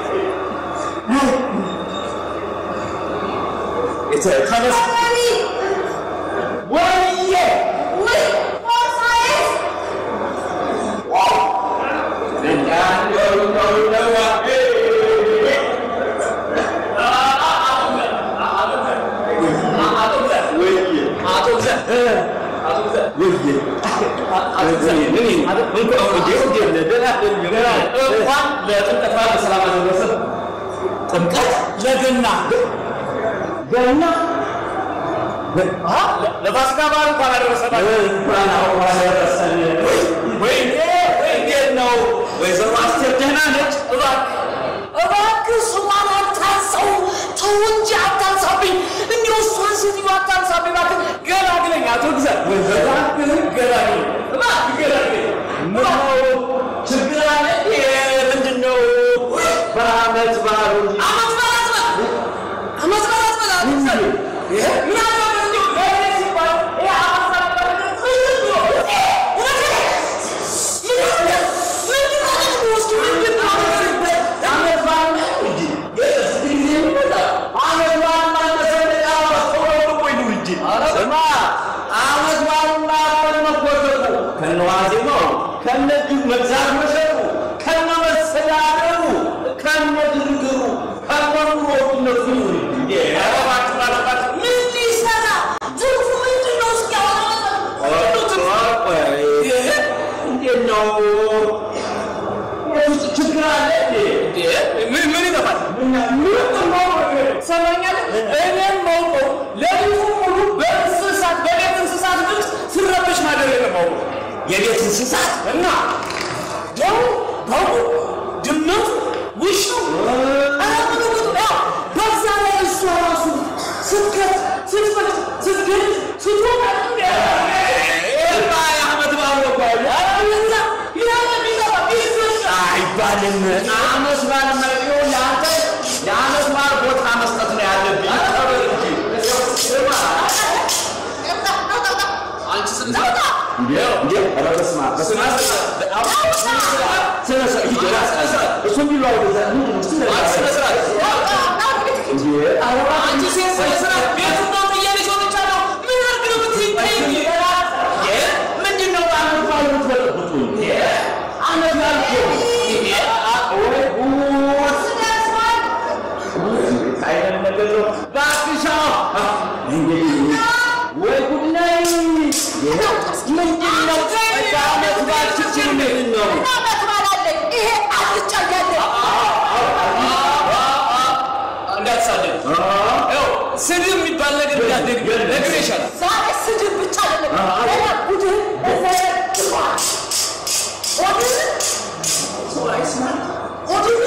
ተነስ ወይዬ እንኳን ለጥምቀት በዓል በሰላም አደረሰ። ጥምቀት ለገና ገና ለፋሲካ በዓል እንኳን አደረሰን። እንኳን አብሮ አደረሰን። ወይኔ እንዴት ነው ወይዘሮ አስቴር ደህና ነች? እባክህ እባክህ ስሟን አታንሳው፣ ተው እንጂ አታንሳብኝ። እንዲሁ እሷን ሴትዮ አታንሳብኝ እባክህ፣ ገላግለኝ አቶ ግዛት፣ እባክህ ገላግለኝ፣ እባክህ ገላግለኝ። ምነው ችግር አለ? ምንድን ነው? በዓመት በዓሉ እንጂ ዓመት በዓል አትበል፣ ዓመት በዓል አትበል አቶ ግዛት። ይሄ ምን አለበት እንዲሁ ለእኔ ሲባል ይሄ ዓመት በዓል አትበል፣ ምንድን ነው? እውነቴን ነው። መግዛት መሸጡ ከነ መሰዳደሩ ከነ ግርግሩ ከነ ኑሮ ውድነቱ እንዴ! ኧረ እባክህ እባክህ እባክህ ምን ሊሰራ ትርፉ ምንድን ነው? እስኪ እንዴት ነው? ውስጥ ችግር አለ እንዴ? ምን ምን ይጠፋል? ሰማኛለህ? እኔም ማውቀው ሌሊቱን ሙሉ በእንስሳት በቤት እንስሳት ድምፅ ስረበሽ ማደር የለማውቀው የቤት እንስሳት እና ደው በጉ ድመቱ ውሻው አረምንጉጡ ያው በዛ ላይ እሷ ራሱ ስትከት ስትፈት ስትገድ ስትወጣ አመት በዓል አይባልም። አመት በዓል መሪው ለአንተ የአመት በዓል ቦታ መስጠት ነው ያለብኝ። ተበል እንጂ ስማ አንቺ ስንት ወይ ጉድ ነኝ! ምንድን ነው? በዓመት በዓል ችግር ምንድን ነው? እንዳትሳደብ። ይኸው ስድብ የሚባል ነገር እንዳትደግ ነግሬሻለሁ። ዛሬ ስድብ ብቻ አይደለም፣ ገና ቡድን በዘረግቷል። ሆድን ሰው አይስማ ሆድን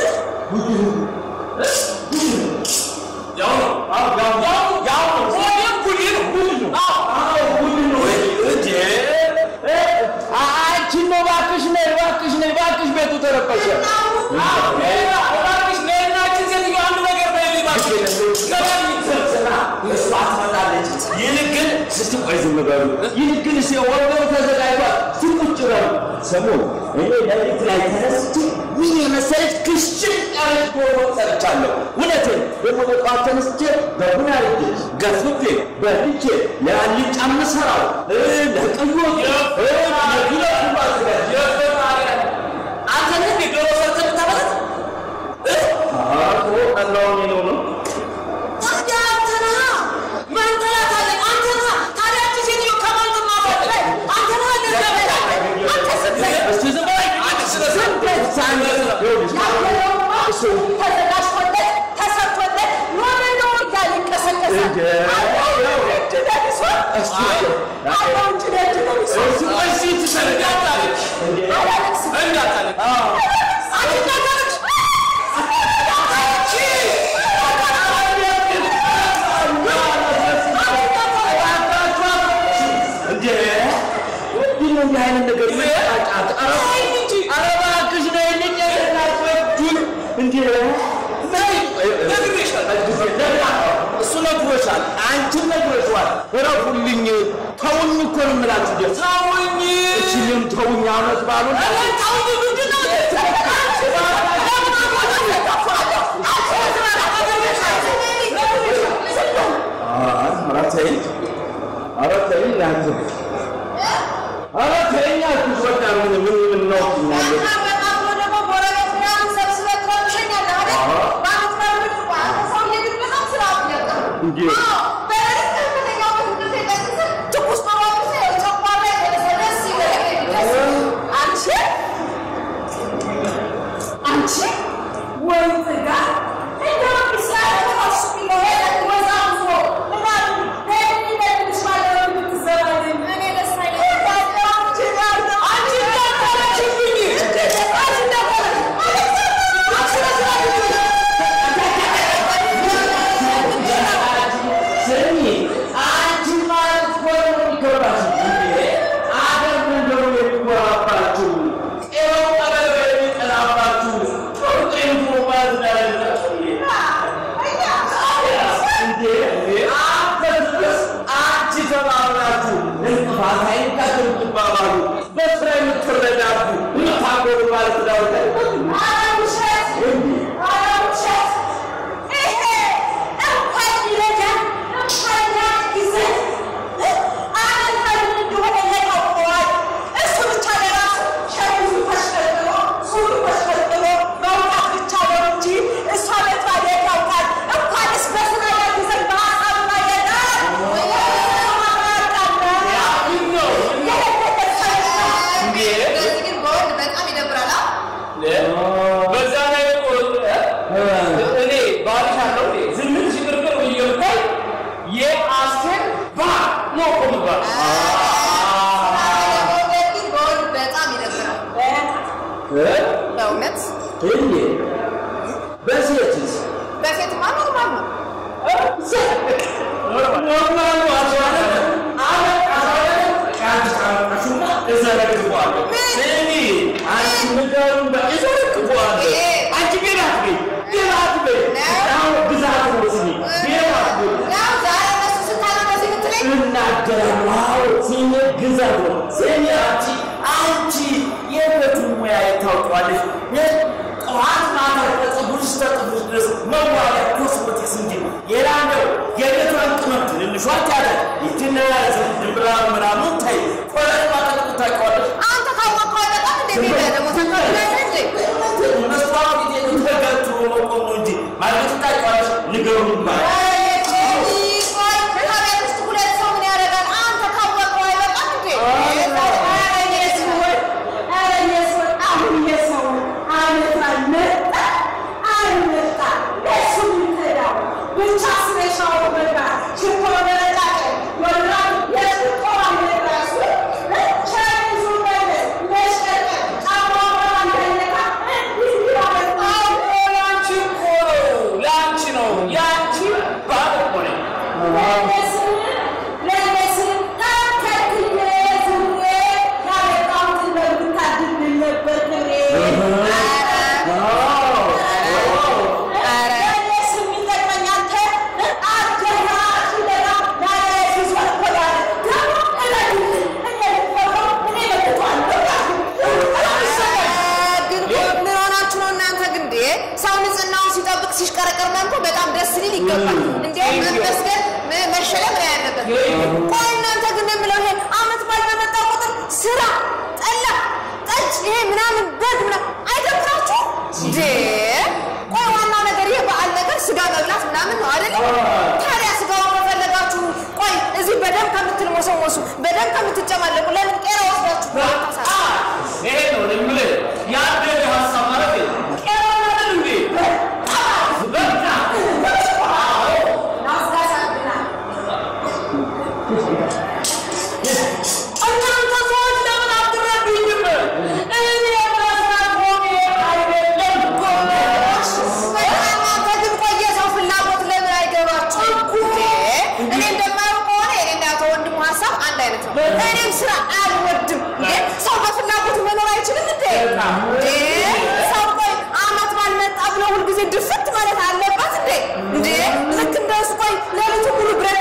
ያው ነው ያው ያው ያው ነው ወዲም ጉድ ነው ጉድ ነው አዎ ጉድ ነው እንዴ አንቺ ነው እባክሽ ነይ እባክሽ ነይ እባክሽ ቤቱ ተረበሸ እባክሽ ነይ እና አንቺ ሴትዮ አንድ ነገር በይልኝ እባክሽ ገባኝ ስራ እሷ ትመጣለች ይልቅ ግን እስቲ ቆይ ዝም በሉ ይልቅ ግን እስቲ ወንበሩ ተዘጋጅቷል እስቲ ቁጭ በሉ ስሙ እኔ ሌሊት ላይ ተነስቼ ምን የመሰለች ክሽን ያለች ዶሮ ሰርቻለሁ እውነቴን ደግሞ በጠዋት ተነስቼ በቡና አርጌ ገፍፌ በልቼ ለአልጫ የምሰራው ለቀዮ ለግለት ሁሉ አዘጋጅ አንተ ነህ ዶሮ ሰርተህ የምታበላት ቀላውን ነው ነው ታዲያ አንተ ነህ መንጠላት አለኝ። አንተ ነህ ታዲያ አንቺ ሴትዮ ከማን ትማራለህ? አንተ ነህ እንደዚያ በላለህ። አንተ ዝም በል። እስቲ ዝም በይ አንቺ ስለ ዝም በል። ያለውማ ተዘጋጅቶለት ተሰርቶለት ኖረ ነው እያለ ይንቀሰቀሳል። አለው እጅ ደርሷል። አለው እጅ ደጅ ደርሷል። እሺ ትሰረጋታለች አላለቅስም። እንዳታለች አንቺ እንዳታለቅሽ። እንዴ ምንድን ነው እንዲህ አይነት ነገር ይመጣጫት? ኧረ ኧረ እባክሽ ነይልኝ እናትወዱን እንዴ ነግሬሻለሁ። እሱ ነግሮሻል። ነግሮሻል፣ አንቺም ነግሮሻል። እረፉልኝ፣ ተውኝ እኮ ነው የምላችሁ። ደስ ተውኝ፣ እችንም ተውኝ። አመት ባሉ ተውኝ ምንድን ነው ኧረ ተይኝ፣ ኧረ ተይኝ አንተ ኧረ ተይኝ አልኩሽ። በቃ ምን ምን ምን ነው ትኛለሽ? እንዴ ስሚ አንቺ ማለት እኮ ነው የሚገባሽ። እንዴ አገር ምንድን ነው የሚጎራባችሁ? ቄሮው ቀበሌ የሚጠላባችሁ ጦርጤን እኮ ማለት እንዳለላችሁ እንዴ እንዴ አንተ ድረስ አንቺ ተባብራችሁ እንቅፋት አይንካችሁ የምትባባሉ በስራ የምትረዳዱ የምታጎሩ ማለት ዳውታ በዛ ላይ እኮ እኔ ባልሽ አለው ዝምት ሽግርግር ብዬ ብታይ የአስቴር ባል ነው እኮ የምባለው። በእውነት እንዴ በሴትስ በሴትማ ኖርማል ነው። ኖርማል ነው አስዋለ አመት አስዋለ ቃልሽ ካመጣሽማ እዘረግፈዋለሁ። ስሚ አንቺ ንገሩን በ- እዘረግፈዋለሁ። አንቺ ቤት አትበይ፣ ቤት አትበይ። አሁን ብዛት ነው ስሚ፣ ቤት አትበይ። ያው ዛሬ እነሱ ስታነው በዚህ የምትለኝ እናገራለሁ። አዎ ስሜ ግዛት ነው። ስሜ አንቺ አንቺ የቤቱን ሙያ ታውቂዋለሽ። ጠዋት ማታ ከፀጉርሽ እስከ ጥፍርሽ ድረስ መዋቢያ ኮስሞቲክስ እንጂ ሌላ ነው። የቤቷን ቅመም ትንንሿ ታዲያ ይችና ድንብላ ምናምን ታይ ቆለጥ ማጠቅጡ ታውቂዋለሽ። አንተ ካወቅኸው አይበቃም እንዴ? ቤት ደግሞ ተንከባክበህ እንዴ? መስታወት ጊዜ ተጋቱ መቆም ነው እንጂ ማለት ታውቂዋለሽ። ንገሩን ማለት ያንቺ እኮ ነው፣ ያንቺ ነው፣ ያንቺ ባል እኮ ነኝ። ግን ምን ሆናችሁ ነው እናንተ? ግን እንዴ ሰው ንጽህናውን ሲጠብቅ ሲሽቀረቀር ምናምን እኮ በጣም ደስ ሊል ይገባል። እንዴ መመስገን ም- መሸለም ነው ያለበት። ቆይ እናንተ ግን የምለው ይሄ አመት በዓል በመጣ ቁጥር ስራ፣ ጠላ፣ ጠጅ፣ ይሄ ምናምን በግ ምናምን አይደብራችሁ እንዴ? ቆይ ዋናው ነገር ይሄ በዓል ነገር ስጋ መብላት ምናምን ነው አይደል? ታዲያ ስጋውን ከፈለጋችሁ ቆይ እዚህ በደንብ ከምትልሞሰሞሱ በደንብ ከምትጨማለቁ ለምን ቄራ ወስዳችሁ ታሳ ይሄ ነው የምልህ ያደገ ሀሳብ ማለት ቄራ አይደል እንዴ? በቃ እናንተ ሰዎች ለምን አትረዱኝም? እኔ መስራት ሆኜ አይደለም እኮ እናንተ ግን ቆየ ሰው ፍላጎት ለምን አይገባችሁም? እኔ እንደማየው ከሆነ የኔና የአቶ ወንድሙ ሀሳብ አንድ አይነት ነው። እኔም ስራ አልወድም። እንዴ ሰው በፍላጎት መኖር አይችልም እንዴ? እንዴ ሰው ቆይ አመት ባልመጣ ብሎ ሁልጊዜ ድፍት ማለት አለባት እንዴ? እንዴ ልክ እንደሱ ቆይ ሌሊቱ ሙሉ ብረት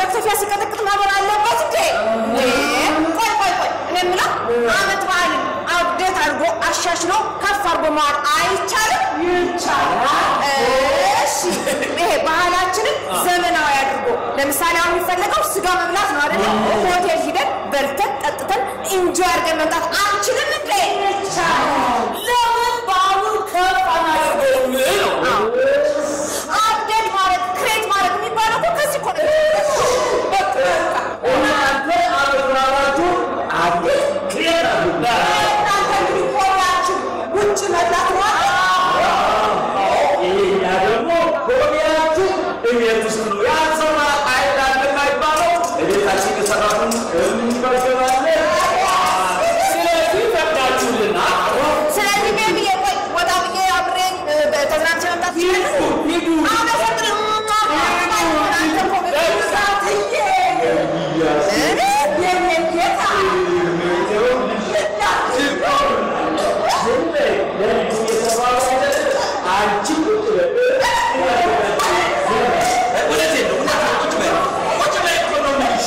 መክተፊያ ሲቀጠቅጥ ማበር አለበት እንዴ? እንዴ? ቆይ ቆይ ቆይ እኔ የምለው አመት በዓልን አብዴት አድርጎ አሻሽሎ ከፍ አድርጎ መዋል አይቻልም? ይቻላል። እሺ ይሄ ባህላችንን ዘመናዊ አድርጎ ለምሳሌ አሁን የሚፈለገው ስጋ መብላት ነው አይደለ? ሆቴል ሂደን በልተን ጠጥተን ኢንጆይ አድርገን መምጣት አንችልም እንዴ? ይቻላል። ለምን በዓሉን ከፍ አናደርገውም ነው? አፕዴት ማድረግ ክሬት ማድረግ የሚባለው እኮ ከዚህ እኮ ነው። በቃ እናንተ አበራራችሁ አዲስ ክሬት አድርጉ። እናንተ እንግዲህ ቆያችሁ ውጭ መብላት ነው ይሄኛ ደግሞ ሆቢያችሁ እቤት ውስጥ ነው። ያልሰራ አይዳል የማይባለው እቤታችን የሰራቱን እንመገባለን። ስለዚህ ፈቅዳችሁልና ስለዚህ ቤቢ ቆይ ወጣ ብዬ አብሬ ተዝናንቼ መምጣት ይችላል። ሂዱ አመሰግናለሁ። እናንተ እኮ በብዛትዬ እኔ የኔ ጌታ አንቺ ቁጭ በይ። እውነቴን ነው፣ እውነቴን ነው። ቁጭ በይ። ቁጭ በይ እኮ ነው የምልሽ።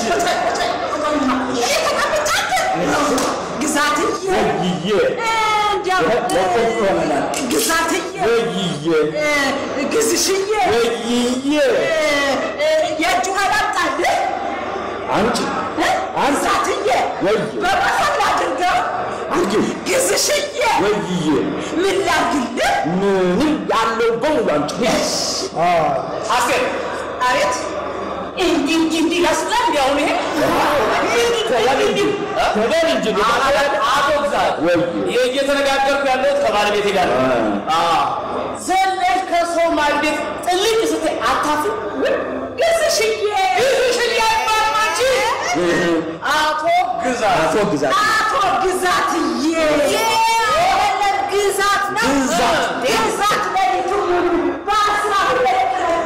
ግዛትዬ ወይዬ እንዲያው ግዛትዬ ግዝሽዬ ወይዬ የእጁ አላምጣልህ አንቺ ግዛትዬ ወይ በመሀል አድርገው አርጊው ግዝሽዬ ወይዬ ምን ላድርግልህ? ምንም ያለው በሙሉ አንቺ አስቴር አቤት እንዲህ እንዲህ እንዲህ ያስብላል። እንዲ አሁን ይሄ ተበል እንጂ ተበል እንጂ አቶ ግዛት ወይ ይሄ እየተነጋገርኩ ያለሁት ከባለቤቴ ጋር ነው። ዘለሽ ከሰው ማግኘት ጥልቅ ስትይ አታፍሪ? ግዝሽዬ ግዝሽዬ አይባልም አንቺ። አቶ ግዛት አቶ ግዛት አቶ ግዛትዬ የለም ግዛት ነው ግዛት። ግዛት ለሊቱ ሙሉ በአስራ ሁለት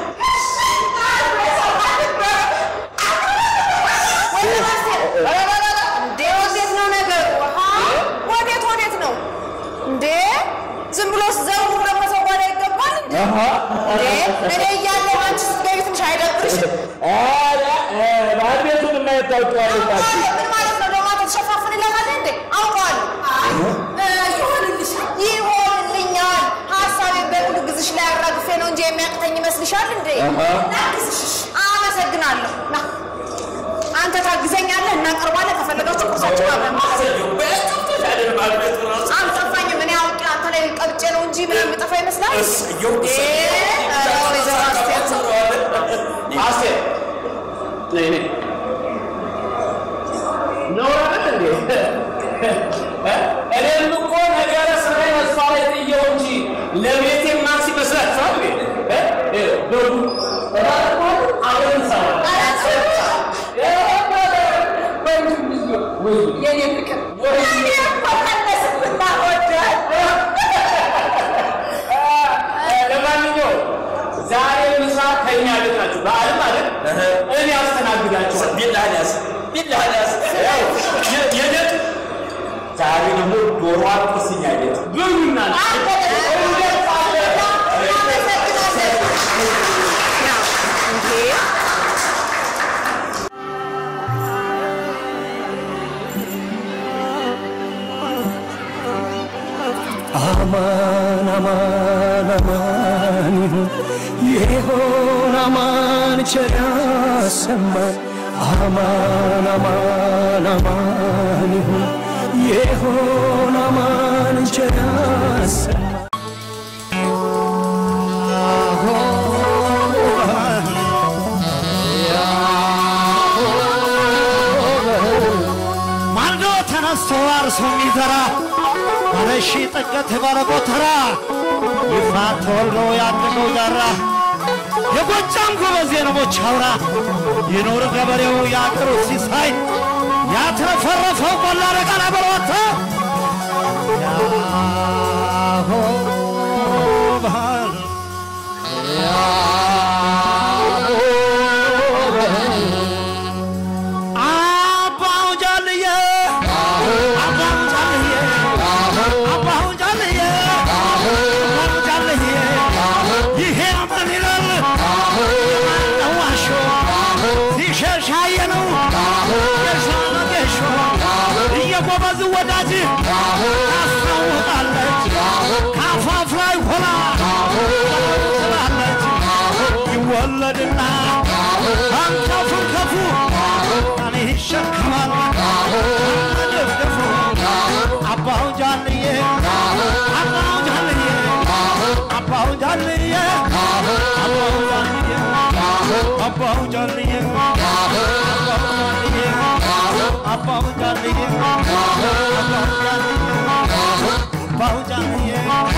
እንዴ ወዴት ነው ነገሩ? አሃ፣ ወዴት ወዴት ነው እንዴ? ዝም ብሎ ዘሩ ደግሞ ሰው ጓዳ ይገባል እንዴ? እንዴ እኔ እያለሁ አንቺ ስትገቢ ትንሽ አይደብርሽም? ኧረ ባለቤቱን ማየት ታውቂዋለሽ አንቺ። ምን ማለት ነው? ደግሞ ተሸፋፍንለታል እንዴ? አውቀዋለሁ። ይሆንልሽ ይሆንልኛል። ሀሳቤን በሙሉ ግዝሽ ላይ አራግፌ ነው እንጂ የሚያቅተኝ ይመስልሻል እንዴ? ና ግዝሽ። አመሰግናለሁ። ና አንተ ታግዘኛለህ፣ እናቀርባለን። ከፈለጋችሁ ቁርሳችን አብረን አልጠፋኝም። እኔ አውቄ አንተ ላይ ቀብጬ ነው እንጂ ምን የሚጠፋ ይመስላል? እ፣ ኧረ ወይዘሮ አስቴር አስቴር ነይ ነይ ነው አይደል እንዴ? እኔም እኮ ነገረ ስራዬ እሷ ላይ ጥየው እንጂ ለቤቴ ማክስ ይመስላችኋል እንዴ? እ? በሉ እባክህ አብረን እንሰራለን። የኔ ፍቅር እኔ እኮ ከነስብና ወዳል ለማንኛውም ዛሬ ምሳ ከኛ ቤት ናችሁ። በዓል ማለት እኔ አስተናግዳችኋል። ቢላህን ያዝ፣ ቢላህን ያዝ። የደት ዛሬ ደግሞ ዶሮ አጥስኛ ቤት ብሉና አማን አማን አማን ይሁን ይሆን አማን ቸር ያሰማን አማን አማን አማን ይሁን ይሆን አማን ቸር ያሰማን ማልዶ ተነስቶ አርሶ የሚዘራ ባለሺ ጥገት ባለጎተራ ይፋት ተወልዶ ያደገው ዳራ የጎጃም ጎበዝ የንቦች አውራ ይኑር ገበሬው የአገሩ ሲሳይ ያትረፈረፈው ቆላ ረቃና በሮታ ያሆ ባህል አባው ጃልየ አባው ጃልየ አባው ጃልየ አባው ጃልየ ይሄ ምን ይላል ዋሾ ሲሸ ሻየ ነው ጌሾ ነው ጌሾ እየጎበዝ ወዳጅ ታስታውቃለች ከአፋፍ ላይ ሆና ትላለች ይወለድና አንከፉን ከፉ እኔ ይሸከማል ደፍደፉ አባው ጃልዬ አባው ጃልዬ አባው ጃልዬ አባው ጃልዬ አባው ጃልዬ አባው ጃልዬ አባው ጃልዬ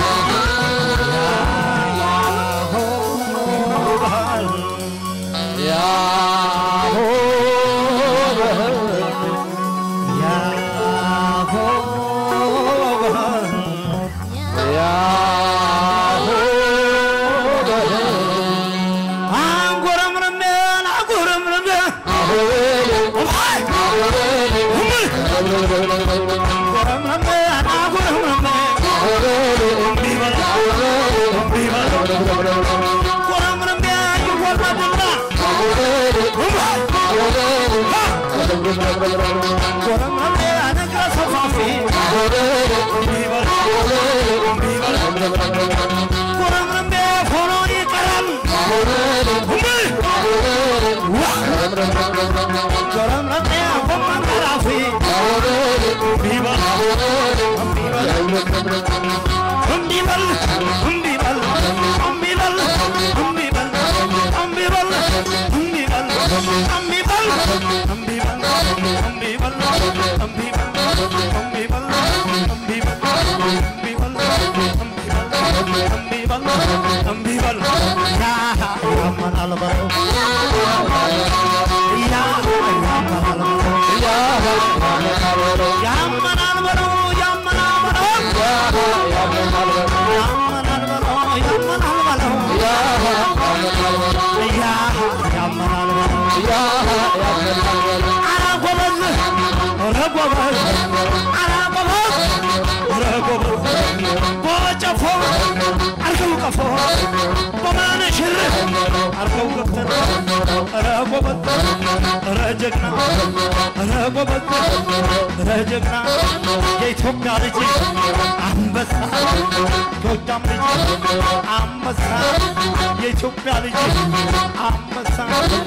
አንጎረምርሜ አንጎረምርሜ አንጎረምርሜ አንጎረምርሜ ጎረምርሜ ይወለድና ጎረምርሜ ነገረ ሰፋፊ ጎረምርሜ ሆኖ ይቀራል ጎረምርሜ ጎመን ገራፊ እምቢበል እምቢበል እምቢበል እምቢበል እምቢበል እምቢበል እምቢበል እምቢበል እምቢበል እምቢበል እምቢበል እምቢበል እምቢበል ያ ያመናል በለው ያ ያመናል በለው ያመናል በለው ያመናል በለው ያመናል በለው ያመናል በለው ያ ያመናል በለው ኧረ ጎበዝ ኧረ ጎበዝ ኧረ ጎበዝ ኧረ ጎበዝ በጨፎ አርገው ቀፎ በመነሽር አርገው ገብተን ኧረ ጎበዝ ኧረ ጀግና ኧረ ጎበዝ ኧረ ጀግና የኢትዮጵያ ልጅ አንበሳ ጎጃም ልጅ አንበሳ የኢትዮጵያ ልጅ አንበሳ